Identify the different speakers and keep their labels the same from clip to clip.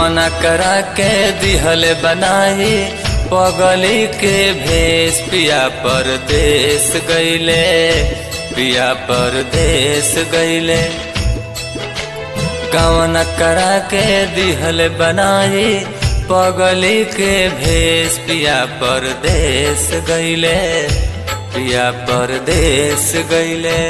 Speaker 1: गवना करा के दिहल बनाई पगली के भेष पिया परदेश गईले पिया परदेश गईले गवना करा के दिहल बनाई पगली के भेष पिया परदेश गईले पिया परदेश गईले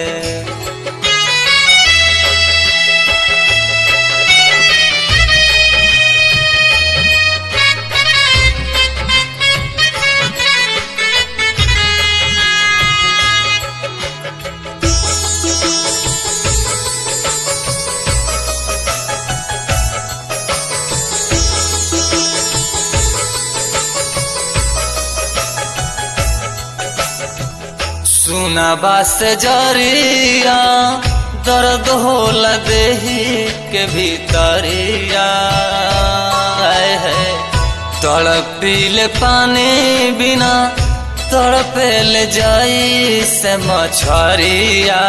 Speaker 1: सुना बास जरिया दर्द होला देही के भीतरिया आए है तड़पीले पानी बिना तड़पेल जाई से मछरिया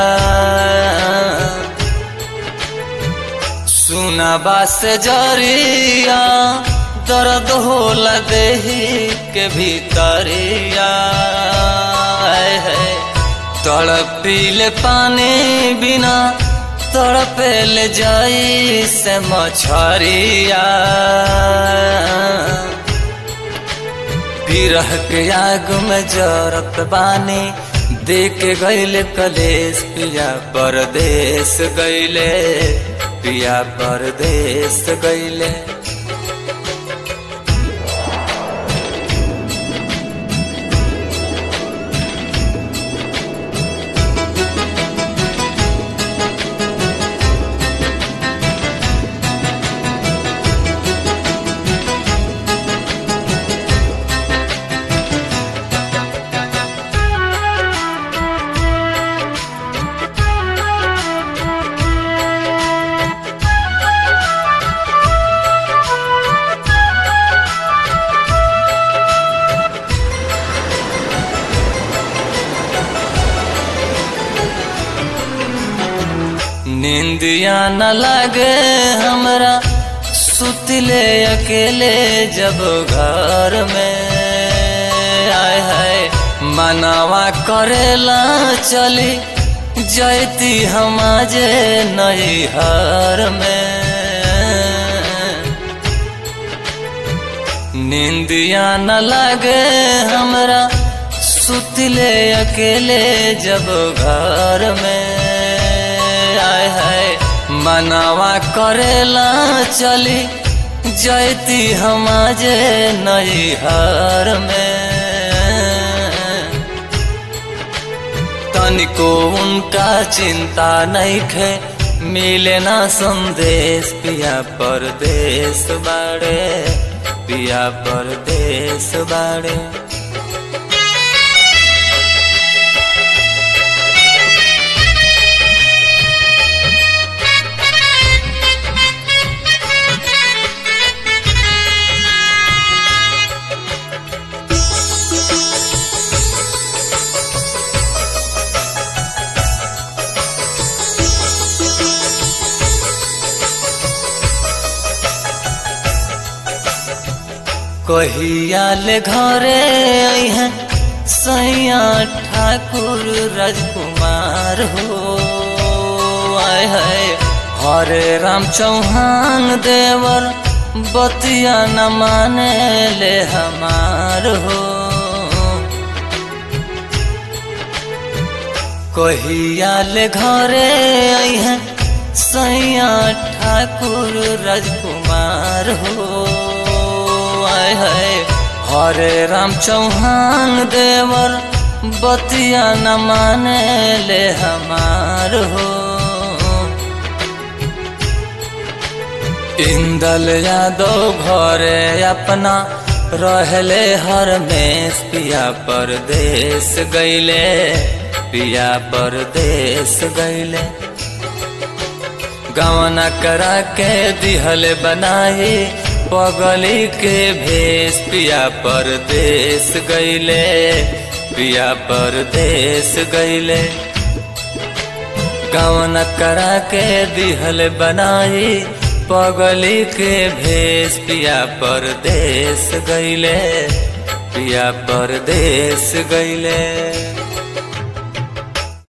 Speaker 1: सुना बास जरिया दर्द होला देही के भीतरिया है तड़पीले पानी बिना तड़पेल जाई से मछरिया बिरह के आग में जरत बानी देख गईले कलेश पिया परदेश गईले पिया परदेश गईले नींदिया न लगे हमरा सुतले अकेले जब घर में आए है मनावा करेला चली जैती हम जे नैहर में नींदिया न लगे हमरा सुतले अकेले जब घर में आए है मनावा करेला चली जैती हम जे नैहर में तनिको उनका चिंता नहीं खे मिले ना संदेश पिया परदेश बाड़े पिया परदेश बाड़े कहिया ले घरे हैं सैया ठाकुर राजकुमार हो आए है हरे राम चौहान देवर बतिया न माने ले हमार हो कहिया ले घरे हैं सैया ठाकुर राजकुमार हो आए है हरे राम चौहान देवर बतिया न माने ले हमार हो इंदल यादव घरे अपना रहले हर में पिया परदेश गईले पिया परदेश गईले गवना करा के दिहल बनाई पगली के भेष पिया परदेश गईले पिया परदेश गईले गवन करा के दिहल बनाई पगली के भेष पिया परदेश गईले पिया परदेश गईले